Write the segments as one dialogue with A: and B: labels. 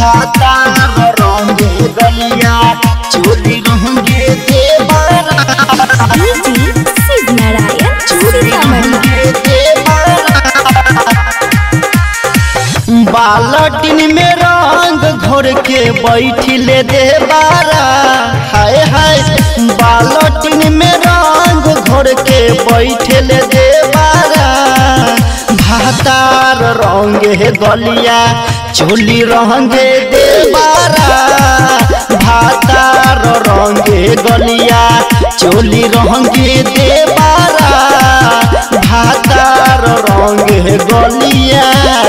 A: भातार रंगे गलिया चोली रंगे देवरा
B: डीजे शिव नारायण सीतामढ़ी
A: बालटिन में रंग घोर के बैठिले देवारा हाय हाय बालटिन में रंग घोर के बैठिले देवारा भातार रंगे गलिया चोली रंगे देवारा भातार रंगे गलिया चोली रंगे देवारा भातार रंगे गलिया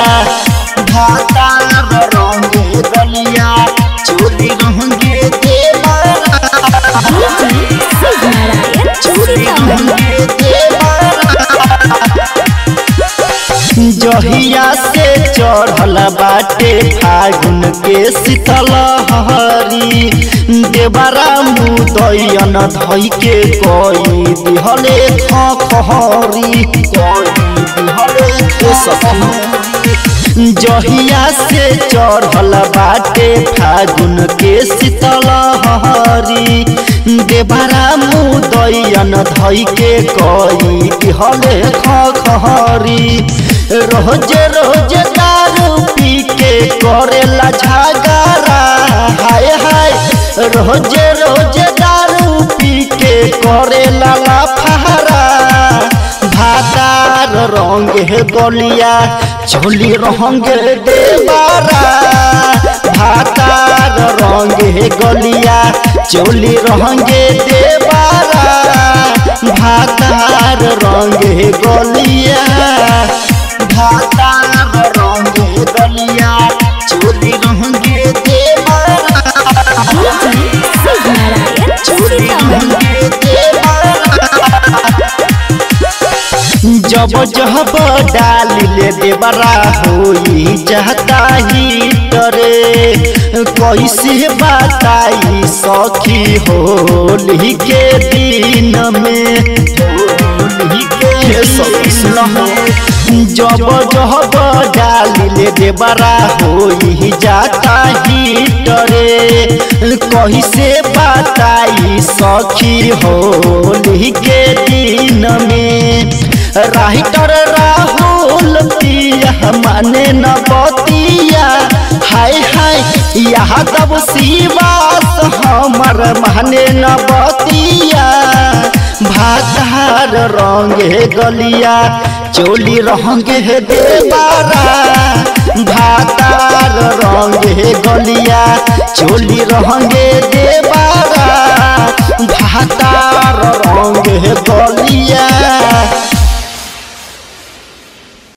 A: भातार रंगे गलिया चोली रंगे देवारा
B: डीजे शिव नारायण सीतामढ़ी
A: जहिया से चढ़ल बाटे फागुन के शीतल हरी देवरा मुदैयन धई के कोई दिहले खखहरी कोई दिहले के सखी जहिया से चढ़ल बाटे फागुन के शीतल हरी देवरा मुदैयन धई के कोई दिहले खखहरी रोज रोज दारू पी के करेला झगड़ा हाय हाय रोज रोज दारू पी के करेला लाफारा भातार रंगे गलिया चोली रंगे देवारा भातार रंगे गलिया चोली रंगे देवारा भातार रंगे गलिया भातार रंगे गलिया चोली रंगे देवारा
B: डीजे शिव नारायण सीतामढ़ी
A: जब जब डाल ले देवरा होई जाता ही डरे कैसे बताई सखी होली के दिन में होली के सखी सुनहो जब जब डाल ले देवरा होई जाता ही डरे कैसे बताई सखी होली के दिन में राइटर राहुल पिया माने न बतिया हाय हाय यादव शिवास हमर माने न बतिया भातार रंगे गलिया चोली रंगे देवारा भातार रंगे गलिया चोली रंगे देवारा भातार रंगे गलिया